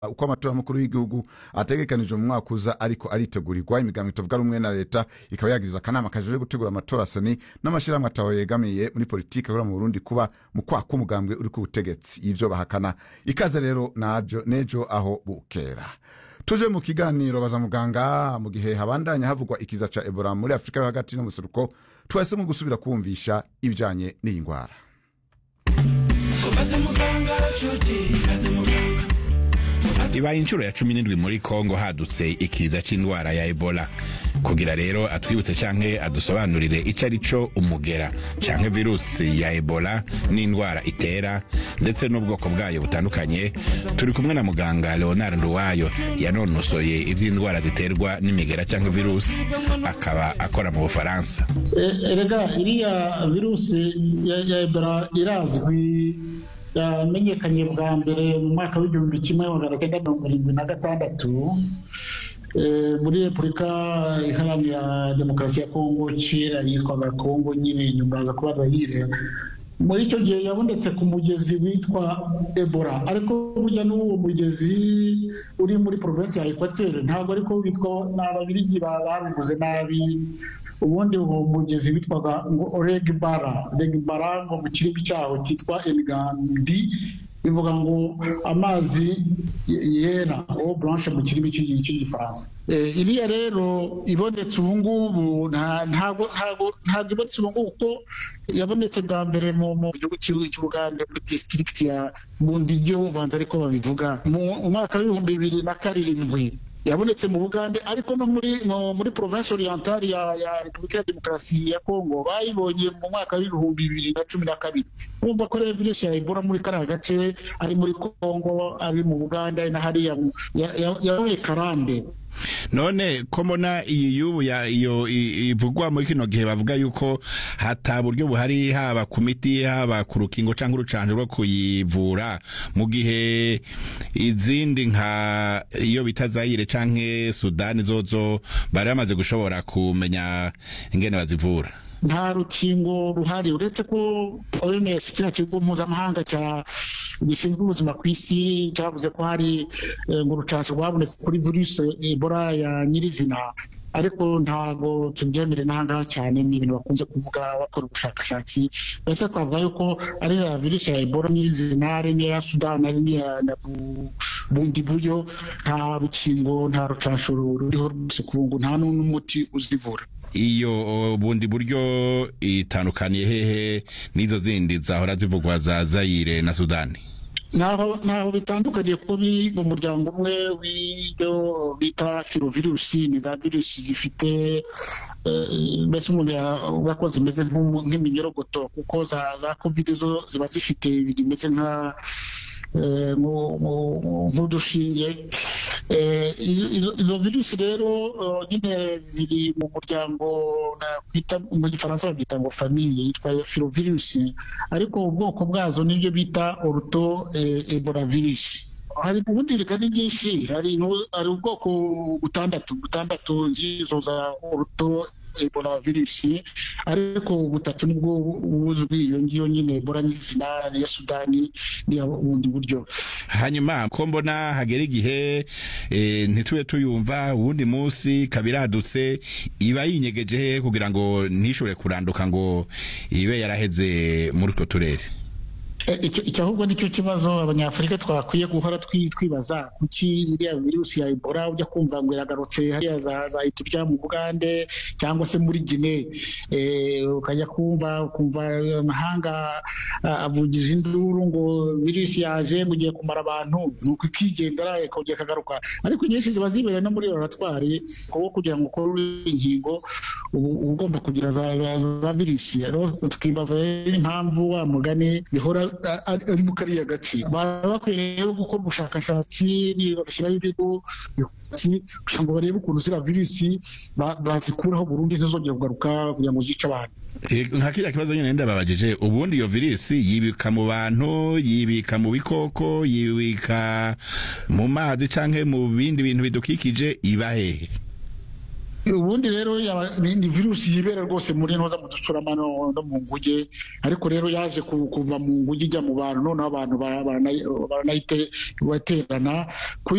uko amatora mukuru w'igihugu ategekanijwe mu mwaka uza ariko aritegurirwa imigambo itavuga rumwe na leta ikaba yagiriza akanama kajejwe gutegura amatora seni n'amashirahamwe ataho yegamiye muri politiki akorera mu burundi kuba mu kwa k'umugambwe uri ku butegetsi ivyo bahakana ikaze rero najo nejo aho bukera tuje mu kiganiro baza muganga mu gihe habandanya havugwa ikiza ca ebola muri afurika yo hagati no museruko twahisemo gusubira kumvisha ibijanye n'iyi ngwara ibaye inshuro ya cumi n'indwi muri kongo hadutse ikiza c'indwara ya ebola kugira rero atwibutse canke adusobanurire ico ari co umugera canke virusi ya ebola n'indwara itera ndetse n'ubwoko bwayo butandukanye turi kumwe na muganga leonard nduwayo yanonosoye ivy'indwara ziterwa n'imigera canke virusi akaba akora mu bufaransa erega iriya virusi ya ya ebola irazwi yamenyekanye bwa mbere mu mwaka w'igihumbi kimwe magana cyenda mirongo irindwi na gatandatu eh, muri repubulika iharanira demokarasi ya kongo kera yitwaga kongo nyine nyuma aza kuba zayire muri icyo gihe yabonetse ku mugezi witwa ebola ariko burya n'uwo mugezi uri muri provinsi ya ekwateri ntabwo ariko witwa ni ababirigi babivuze nabi ubundi uwo mugezi witwaga ngo regbara regbara ngo mu kirimi cyaho cyitwa enigandi bivuga ngo amazi yera o blanche mu kirimi cy'igifaransa iriya rero ibonetse ubu ngubu ntabwo ntabwo ibonetse ubu ngubu kuko yabonetse bwa mbere mu gihugu cy'ubugande muri disitirigiti ya bundiryo ubanza ariko babivuga mu mwaka w'ibihumbi bibiri na karindwi yabonetse mu bugande ariko no muri muri province orientale ya, ya repubulika ya demokarasi ya kongo bayibonye mu mwaka w'ibihumbi bibiri na cumi na kabiri urumva ko rero virusi ya ebola muri kariya gace ari muri kongo ari mu buganda na hariya yabaye karande none ko mbona iyi y'ubu iyo ivugwa muri kino gihe bavuga yuko hata buryo buhari haba ku miti haba ku rukingo cyangwa urucanjo rwo kuyivura mu gihe izindi nka iyo bita zayire canke sudani zozo bari bamaze gushobora kumenya ingene bazivura nta rukingo ruhari uretse ko oms kiriya kigo mpuzamahanga gishinzwe ubuzima ku isi cyavuze ko hari ngo urucanco rwabonetse kuri virusi ebola ya nyirizina ariko ntabwo tubyemere n'ahangaha cyane ni ibintu bakunze kuvuga bakora ubushakashatsi mbese twavuga yuko ari ya virusi ya ebola nyirizina ari n'iya sudani ari n'iya bundi buryo nta rukingo nta rucanco ruriho rwose ku ngo nta n'umuti uzivura iyo bundi buryo itandukaniye hehe n'izo zindi zahora zivugwa za zayire na sudani ntaho ntaho bitandukaniye kuko biri mu muryango umwe w'ibyo bita firovirusi ni za virusi zifite mbese umuntu yavuga ko zimeze nk'iminyorogoto kuko za za kovide zo ziba zifite ibintu bimeze nka nk'udushinge izo virusi rero nyine ziri mu muryango mu gifaransa babyita ngo famiye yitwa firovirusi ariko ubwoko bwazo nibyo bita oruto ebola virusi hari ubundi reka ni byinshi hari ubwoko butandatu butandatu z'izo za oruto ebola virusi ariko butatu nibwo buzwi iyo ngiyo nyine ebola nyizina ya sudani n'iya bundi buryo hanyuma ko mbona hagera igihe ntitube tuyumva uwundi munsi kabiradutse iba yinyegeje hehe kugira ngo ntishobore kuranduka ngo ibe yaraheze muri utwo turere icyo ahubwo nicyo kibazo abanyafurika twakwiye guhora twibaza kuki iriya virusi ya ebola ujya kumva ngo iragarutse hariya za ethiopia mu bugande cyangwa se muri gine ukajya kumva ukumva amahanga avugije induru ngo virusi yaje ngo ugiye kumara abantu nuko ikigendera ikongera ikagaruka ariko nyinshi ziba zibereye no muri laboratwari kuko kugira ngo ukore inkingo uba ugomba kugira za virusi tukibaza rero impamvu wa mugani bihora ari mu kariya gace baba bakwiye rero gukora ubushakashatsi bagashyiraho ibigo kugira ngo barebe ukuntu ziriya virusi bazikuraho burundu ntizongere kugaruka kugira ngo zice abantu nka kiriya kibazo nyine ndababajije ubundi iyo virusi yibika mu bantu yibika mu bikoko yibika mu mazi cyangwa mu bindi bintu bidukikije iba hehe ubundi rero ni virusi yibera rwose muri ntoza mu ducurama no mu nguge ariko rero yaje kuva mu nguge ijya mu bantu noneho abantu baranayibaterana